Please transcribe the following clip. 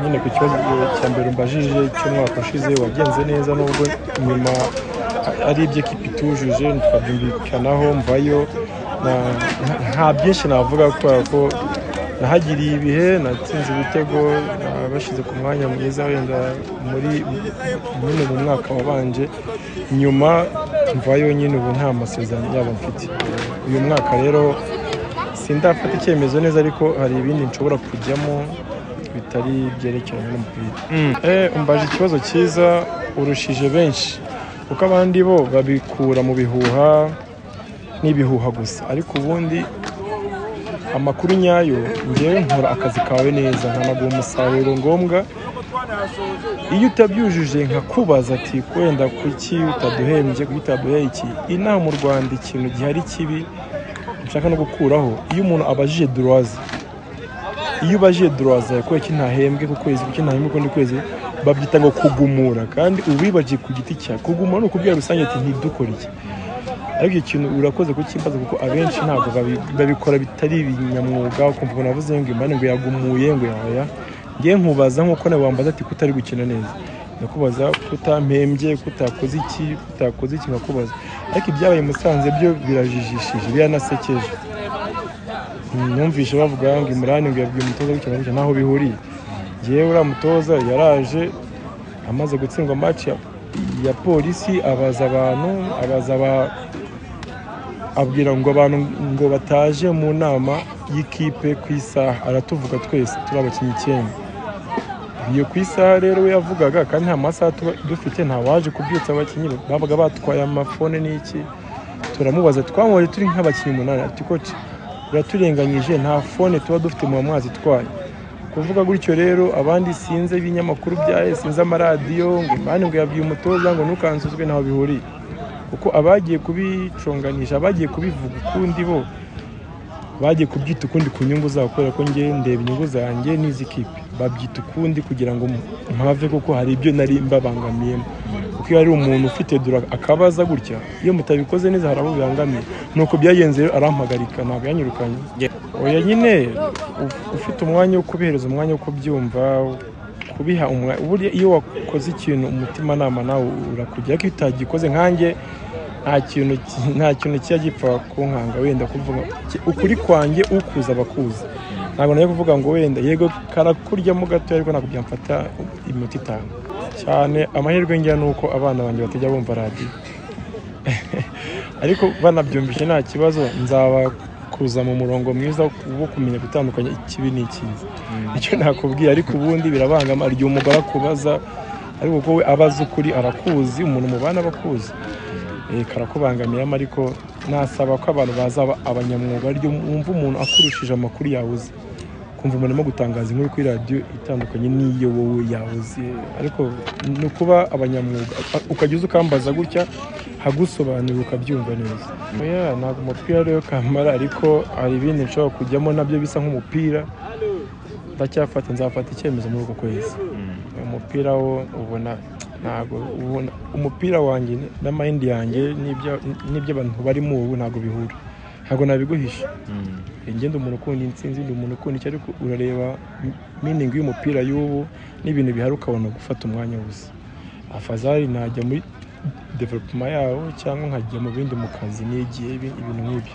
Nyine ku kibazo cya mbere umbajije cy'umwaka ushize wagenze neza nubwo nyuma ari iby'ikipe itujuje tukabyumvikanaho mvayo nta byinshi navuga kubera ko nahagiriye ibihe natsinze ibitego nabashyize ku mwanya mwiza wenda muri nyine mu mwaka wabanje nyuma mvayo nyine ubu nta masezerano yabo mfite uyu mwaka rero sindafata icyemezo neza ariko hari ibindi nshobora kujyamo bitari byerekeranye n'umupira Eh, umbaje ikibazo cyiza urushije benshi kuko abandi bo babikura mu bihuha n'ibihuha gusa ariko ubundi amakuru nyayo ngewe nkora akazi kawe neza nkanaguha umusaruro ngombwa iyo utabyujuje nkakubaza ati wenda kuki utaduhembye kuki utaduhaye iki inaha mu rwanda ikintu gihari kibi nshaka no gukuraho iyo umuntu abajije duruwazi iyo ubajije duruwazi yawe ko ntahembwe ku kwezi kuki ntahembwe ukundi kwezi babyita ngo kugumura kandi ubibaje ku giti cyawe kugumura ni ukubwira rusange ati ntidukore iki ariko icyo kintu urakoze kukimbaza kuko abenshi ntabwo babi- babikora bitari ibinyamwuga ukumva umuntu avuze ngo imana ngo yagumuye ngo yaya ngewe nkubaza nk'uko nawe wambaza ati kutari gukina neza ndakubaza kutampembye kutakoze iki kutakoze iki nkakubaza ariko ibyabaye i musanze byo birajijishije biranasekeje numvise bavuga ngo imurani ngo yabwiye umutoza gukina gutya ntaho bihuriye ngewe uriya mutoza yaraje amaze gutsindwa match ya- ya polisi abaza abantu abaza aba- abwira ngo abantu ngo bataje mu nama y'ikipe ku isaha aratuvuga twese turi abakinnyi icyenda iyo ku isaha rero we yavugaga kandi nta masaha tuba dufite nta waje kubyutsa abakinnyi babaga batwaye amafone n'iki turamubaza twamubonye turi nk'abakinnyi umunani ati koci uraturenganyije nta fone tuba dufite mu mwazi itwaye kuvuga gutyo rero abandi sinze ibinyamakuru bya sinze amaradiyo ngo imana ngo yabwiye umutoza ngo ntukansuzwe ntaho bihuriye kuko abagiye kubiconganisha abagiye kubivuga ukundi bo bagiye kubyita ukundi ku nyungu zabo kubera ko ngewe ndeba inyungu zanjye n'iz'ikipe babyita ukundi kugira ngo mpave kuko hari ibyo nari mbabangamiyemo kuko iyo hari umuntu ufite dura akabaza gutya iyo mutabikoze neza hari abo bibangamiye nuko byagenze rero arampagarika ntabwo yanyirukanye oya nyine u- ufite umwanya wo kubihereza umwanya wo kubyumva kubiha umwanya burya iyo wakoze ikintu umutimanama nawe urakujya ariko iyo utagikoze nkanjye nta kintu ki- nta kintu kijya gipfa kunkanga wenda kuvuga ki- ukuri kwanjye ukuza abakuzi ntabwo najya kuvuga ngo wenda yego karakuryamo gatoya ariko ntabwo byamfata iminota itanu cyane amahirwe ngira ni uko abana banjye batajya bumva radiyo ariko banabyumvise nta kibazo nzabakuza mu murongo mwiza wo kumenya gutandukanya ikibi n'ikiza icyo nakubwiye ariko ubundi birabangama igihe umugore akubaza ariko kuko we abaza ukuri arakuzi umuntu mubana aba akuzi Eh, karakubangamiramo ariko nasaba ko abantu bazaba abanyamwuga aryo wumva umuntu akurushije amakuru yawe uzi kumva umuntu arimo gutangaza inkuru kuri radiyo itandukanye n'iyo wowe yahoze ariko ni ukuba abanyamwuga ukajya uza ukambaza gutya hagusobanurira ukabyumva neza Oya, ntabwo umupira rero kamara ariko hari ibindi nshobora kujyamo nabyo bisa nk'umupira ndacyafata nzafata icyemezo muri uku kwezi umupira wo ubona ntabwo ubona umupira wanjye n'amayindi yanjye n'ibyo- n'iby'abantu barimo ubu ntabwo bihura ntabwo nabiguhisha njye ndi umuntu ukunda intsinzi ndi umuntu ukunda icyo ariko urareba miningi y'umupira y'ubu n'ibintu bihari ukabona gufata umwanya wose afazari najya muri developuma yawo cyangwa nkajya mu bindi mu kazi nigiye ibi- ibintu nk'ibyo